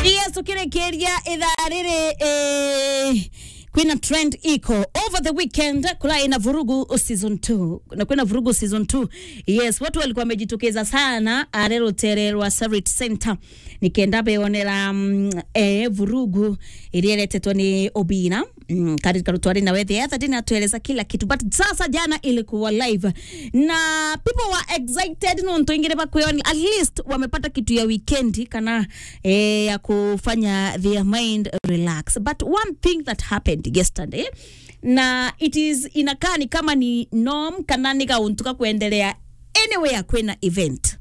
yes tukirekeria ithaa riri eh, kwina trend iko over the weekend kula ina vurugu season 2 na kwina vurugu season 2 yes watu walikuwa wamejitokeza sana are rutere rwa Sarit Center nikenda beonera mm, eh, vurugu ilieletetwa ni Obina mm, katika rutwari na wethi hata tena tueleza kila kitu but sasa jana ilikuwa live na people were excited no nto ingine bakwoni at least wamepata kitu ya weekend kana eh, ya kufanya their mind relax but one thing that happened yesterday na it is inakaa ni kama ni norm kana ni kauntuka kuendelea anywhere kwena event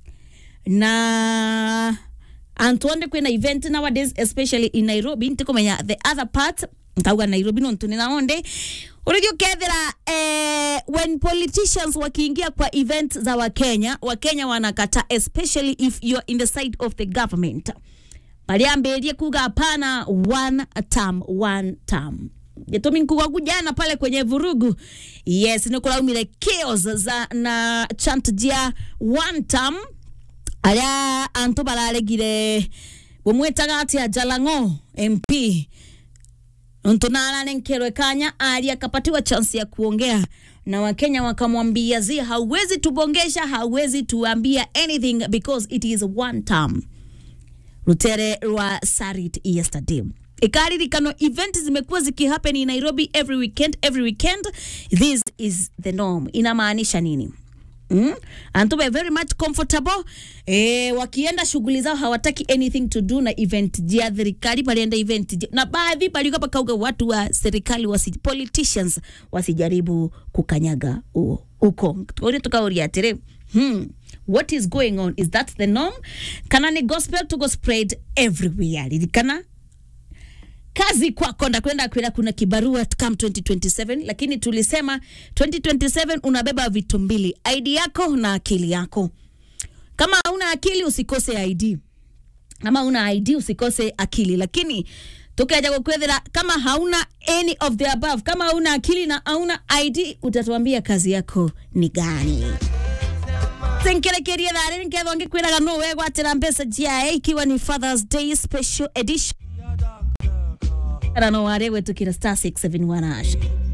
na antuonde kwina event nowadays especially in nairobi ntikumenya the other part nkauga nairobi no ntuni naonde urigio kethira eh, when politicians wakiingia kwa event za wakenya wakenya wanakata especially if you're in the side of the government baliambirie kuga hapana one term one term gitumi nkuga kujana pale kwenye vurugu yes nikulaumire chaos za na chant jia one term aria antu bararegire bumwitaga atia Jalang'o MP ntu naranenkerwe kanya aria akapatiwa chance ya kuongea na wakenya wakamwambia zi hauwezi tubongesha hauwezi tuambia anything because it is one term rutere rwa sarit yesterday ikaririkano event zimekuwa zikihappen in nairobi every weekend every weekend this is the norm inamaanisha nini Mm? antu be very much comfortable eh, wakienda shughuli zao hawataki anything to do na event jia serikali palienda event jia. na baadhi palikuwa pakauga watu wa serikali wasi, politicians wasijaribu kukanyaga huo uko uri tukauria atiri hmm. what is going on is that the norm kana ni gospel to go spread everywhere ririkana kazi kwako ndakwenda kwenda kuna kibarua come 2027 lakini tulisema 2027 unabeba vitu mbili id yako na akili yako kama hauna akili usikose id ama una id usikose akili lakini tukaja kukwethera kama hauna any of the above kama hauna akili na hauna id utatuambia kazi yako ni gani senkerekerie thari nikethwa ngikwiraga no wegwatira mbeca jiae ikiwa ni fathers day special edition rano ware gwetukira star 671 hash